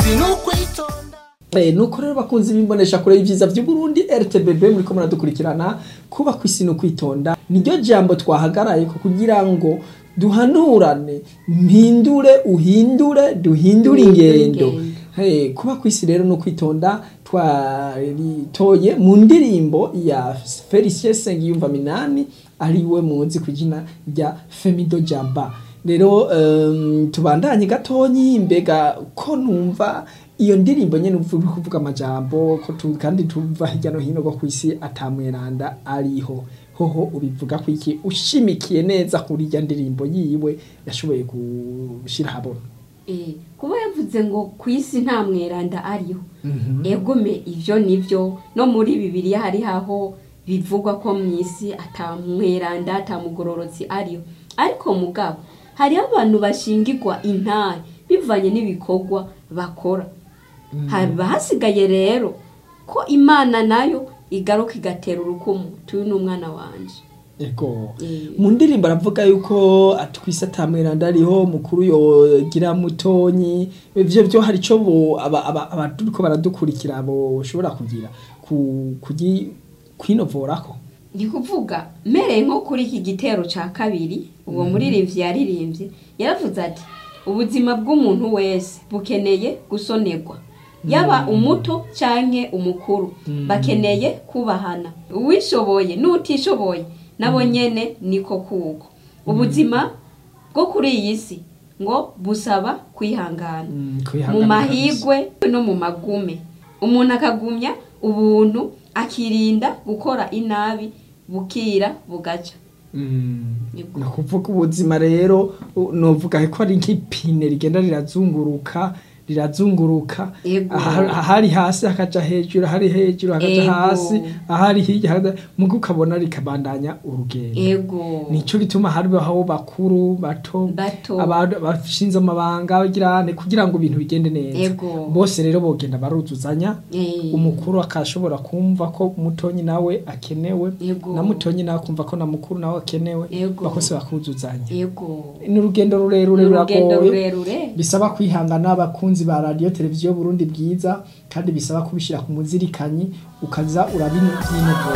kwisi n'ukwitonda Eh, nuko rero bakunzi bimbonesha kure y'ivyiza vy'Uburundi RTBB muriko muradukurikirana kuba kwisi no kwitonda niryo jambo twahagaraye ko kugira ngo duhanurane mpindure uhindure duhindure Duhindure ingendo ingendo. Hey, kuba kwisi rero no kwitonda twaritoye mu ndirimbo ya Felicien Sengiyumva Minani ariwe muzi ku izina rya Femido Jaba rero um, tubandanye gatonyi mbega ko numva iyo ndirimbo nyene uvuga kuvuga amajambo ko tu, kandi tuva hirya no hino go kwisi atamweranda ariho hoho ubivuga ko iki ushimikiye neza kuri irya ndirimbo yiwe yashoboye gushira habona Eh, kuba yavuze ngo ku isi nta mweranda ariho egome ivyo nivyo no muri bibiliya hari haho bivugwa ko mu isi ata mweranda ata mugororotsi ariho ariko mugabo hariho abantu bashingirwa intare bivanye n'ibikorwa bakora haba hasigaye rero ko imana nayo igaruka igatera urukumu tuyu ni umwana wanje Ego. Eh. Mu ndirimbo aravuga yuko atwise atamweranda ariho mukuru yogira mutonyi ivyo byo hari ico bo aba- aba- abaturiko baradukurikira bo shobora kugira ku kugi kwinovorako. ni kuvuga mereye nko kuri iki gitero ca kabiri uwo muririmbyi yaririmbye yaravuze ati ubuzima bw'umuntu wese bukeneye gusonerwa yaba umuto canke umukuru bakeneye kubahana uwishoboye n'utishoboye nabo nyene niko kuko ubuzima bwo kuri iyi si ngo busaba kwihangana Mm, mu kwihangana mahigwe no mu magume umuntu akagumya ubuntu akirinda gukora inabi bukira bugaca Mm. Nibwo. Ni ukuvuga ubuzima rero u- novuga ko ari nk'ipine rigenda rirazunguruka rirazunguruka Ego. Aha- ahari hasi hakaja hejuru ahari hejuru hakaja Ego. hasi ahari hirya hakaja- muga ukabona rikabandanya urugendo ego nico gituma haribaho bakuru bato Bato. abantu bashinze amabanga bagirane kugira ngo ibintu bigende neza Ego. bose rero bogenda baruzuzanya Eh. umukuru akashobora kumva ko mutonyi nawe akenewe Ego. na mutonyi nawe akumva ko na mukuru nawe akenewe Ego. bakose bakuzuzanya ego ni urugendo rurerure Ni urugendo ruragoye rurerure bisaba kwihangana abakunzi ba radiyo televiziyo Burundi bwiza kandi bisaba kubishyira ku muzirikanyi ukaza urabinyinogora